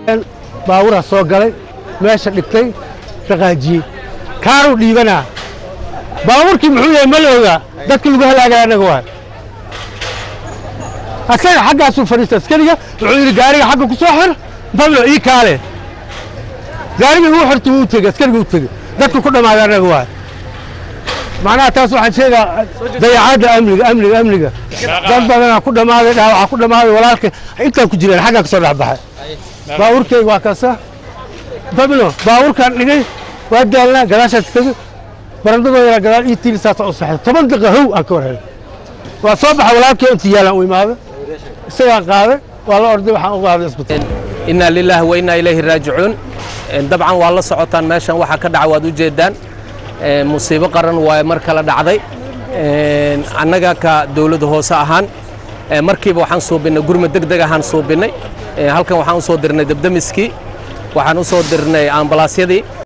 baaburaa soo galay meesha dhigtay dhaqaajiyey kaaruu dhiibanaa baabuurkii muxuu yahay ma la ogaa dadka lagu halaagaya annaga waay asaga xaggaasuu fadhiista askariga wuxuu yidhi gaariga xagga ku soo xir fadlo ii kaale gaariga igu xirta wuu tegey askariga u tegey dadka ku dhammaaday annaga waay macnaha taas waxaan sheegaa dayacaadda amniga amniga amniga dad badanaa ku dhammaaday dhaawaca ku dhammaaday walaalka intaan ku jireen xaggaa ka soo dhex baxay baabuurkayga waa kaasa fabilo baabuurkaan dhigay waa daalnaa gadaashaas tegey barandadooda gadaal ii tiili saasa u saxay toban daqiiqa how aan ka warhelay waa soo baxay walaalkii inta yaalaan u imaaday isagaa qaaday waa la orday waxaan u qaaday isbitaal inaa lilaahi wa innaa ilayhi raajicuun dabcan waa la socotaan meeshan waxaa ka dhaca waad u jeedaan musiibo qaran waa mar kale dhacday annaga ka dowladda hoose ahaan markiiba waxaan suubinnay gurmad deg deg ahaan suubinnay halkan waxaan u soo dirnay debdemiskii waxaan u soo dirnay ambalaasyadii